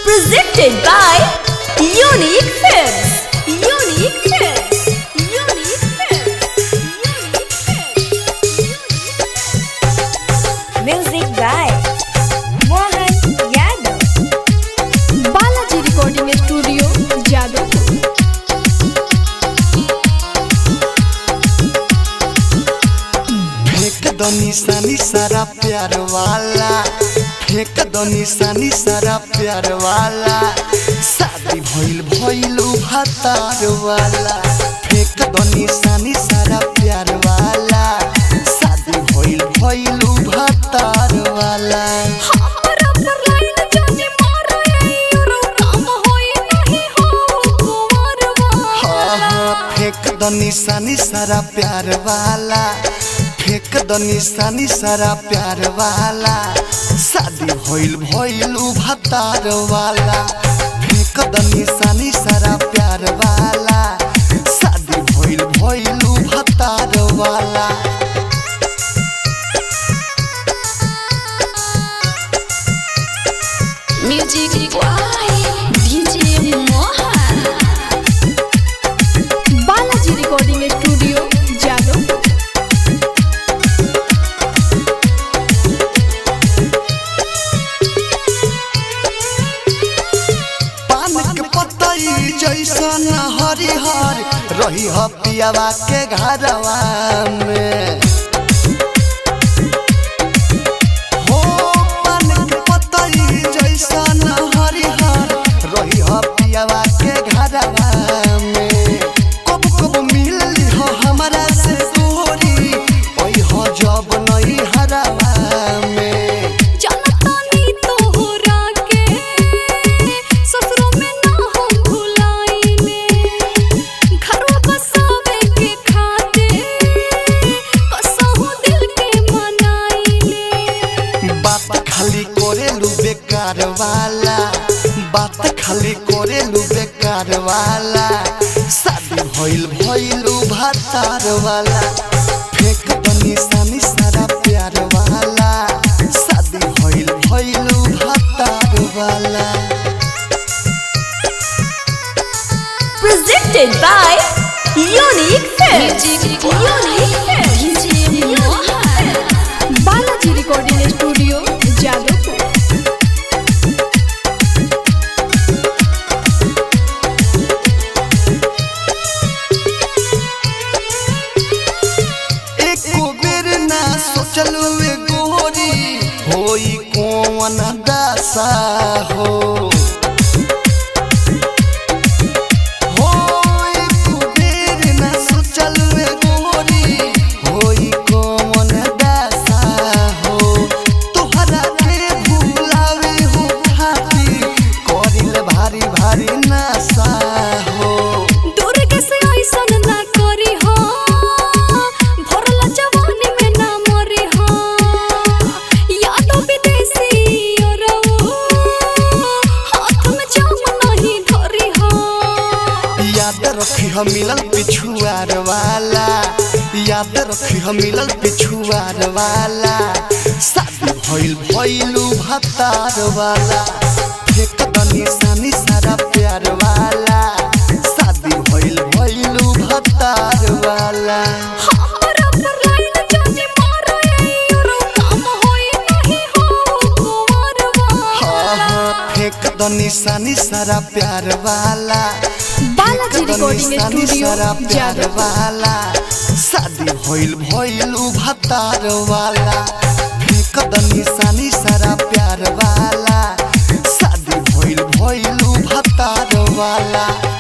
Presented by Unique Films. Unique Films. Unique Films. Unique Films. Music by Mohan Yadav. Balaji Recording Studio, Jadavpur. फेंक दो निशानी सारा प्यार वाला फेंक दो निशानी सारा प्यार वाला शादी भइल भइल भातार वाला फेंक दो निशानी सारा प्यार वाला शादी भइल भइल भातार वाला हमरा पर लाइन जाने मारो ये रो काम होई नहीं हो कुंवरवा हाँ हाँ फेंक दो निशानी सारा प्यार वाला फेंक दो निशानी सारा प्यार वाला शादी भइल भइल भातार वाला फेंक दो निशानी सारा प्यार वाला शादी भइल भइल भातार वाला Music by DJ Mohan. Balaji Recording Studio, Jadavpur. पान के पतई जैसन हरिहर रही ह पियावा के घरवा में हो पान के पतई जैसन हरिहर रही ह पियावा के घरवा में कब कब मिलली हो हमरा से दूरी ओई हो जब नई हरवा में जनतानी तोहरा के ससुरों में ना हम भुलाइले घरवा बसावे के खातिर कसहु दिल के मनाइले बात खाली करेलू बेकार वाला बात खाली करेलू बेकार वाला शादी भइल भइलू भातार वाला फेंक दो निशानी सारा प्यार वाला शादी भइल भइलू भातार वाला Presented by Unique Films. Unique Films. DJ Mohan. Balaji Recording Studio, Jadavpur. एको बेर ना सोचलू ए गोरी होई कौन दासा हो हो एको बेर ना सोचलू ए गोरी होई कौन दासा हो तोहरा के भुलावे हो खातिर करिल भारी भारी नशा हो दुर्ग से ऐसन ना करी हो भरला जवानी में ना मरी हो यादो विदेशी औरऊ हाथ में जाम नहीं धरी हो याद रखी हम मिलल पिछुआर वाला याद रखी हम मिलल पिछुआर वाला शादी भइल भइलू भतार वाला फेंक द निशानी सारा प्यार वाला शादी भइल भइलू भतार वाला हमरा पर लाइन जाने मारो ये औरऊ काम होई नहीं हो कुंवरवा हाँ हाँ फेंक द निशानी सारा प्यार वाला बालाजी रिकॉर्डिंग निशानी स्टूडियो सारा प्यार जादव वाला शादी भइल भइलू भतार वाला फेंक द निशानी सारा प्यार वाला शादी भइल भइलू भतार वाला